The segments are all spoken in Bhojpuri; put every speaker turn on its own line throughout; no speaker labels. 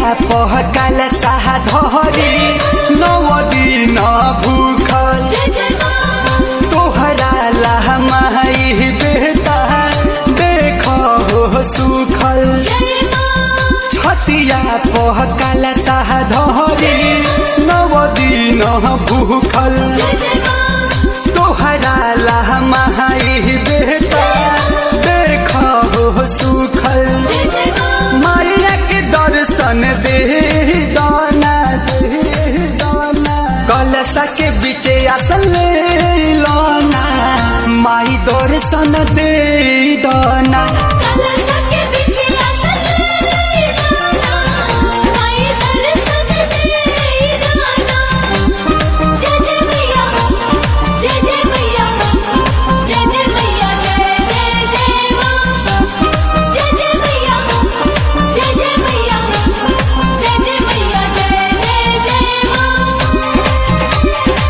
पहकल साह धरी नव दिन भूखल
जय जय माँ
तोहरा लहमाई बेटा देख हो सुखल
जय माँ
छतिया पहकल साह धरी नव दिन भूखल
जय जय माँ
तोहरा लहमाई बेटा देख हो सुखल
जय जय माँ
माया के दर्शन दे दाना दे दाना कलसा के बीच असल लाना माई दर्शन दे दाना
कलश के पीछे असल गाना माई दर्शन दे गाना जय जय मैया जय जय मैया जय जय मैया जय जय जय माँ जय जय मैया जय जय मैया जय जय मैया जय जय जय माँ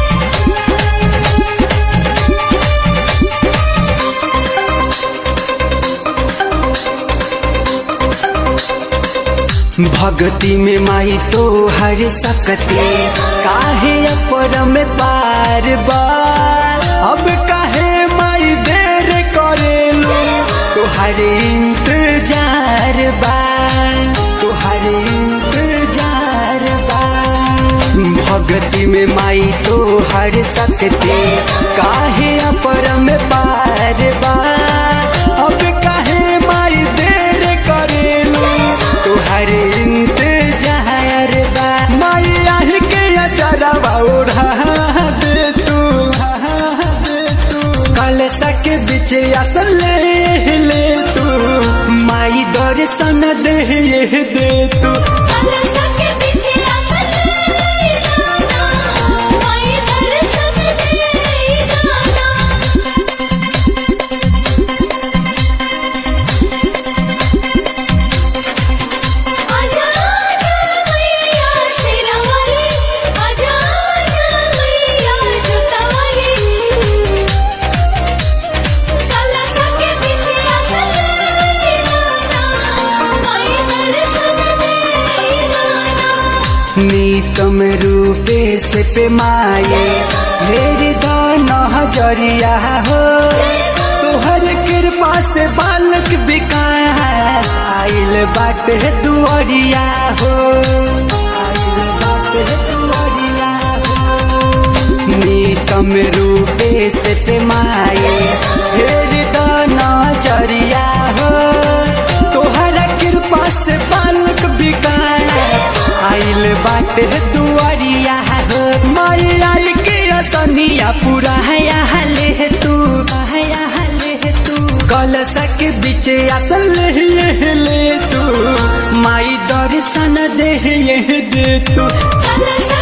भक्ति में माई तो हर सकते काहे अपर में पार बा अब काहे माई देर करेलू तुहर इंतजार बा तुहर इंतजार बा भक्ति में माई तो हर सकते काहे अपर में पार बा अब काहे माई देर करेलू तुहर इंतजार बा माई आही के अचरवा ओढ़ा दे तू कलसा के बीच असल ले ले तू माई दर्शन दे दे तू
कलश के पीछे असल गाना माई दर्शन दे गाना आजा आजा मैया शेरा वाली आजा आजा मैया जूता वाली कलश के पीछे असल गाना माई दर्शन दे गाना
नीतम रूपे से पे माए मेरी दाना हजरिया हो तुहर कृपा से बालक विकास आइल बाटे दुआरिया हो आइल बाटे दुआरिया हो नीतम रूपे से पे माए मेरी दाना जरिया हो तोहरा कृपा से बालक विकास आइल बाटे दुआरिया हो माई आई के असनिया पूरा है ले तू है ले तू कलसा के बीच असल ले ले तू माई दर्शन दे दे तू
कलश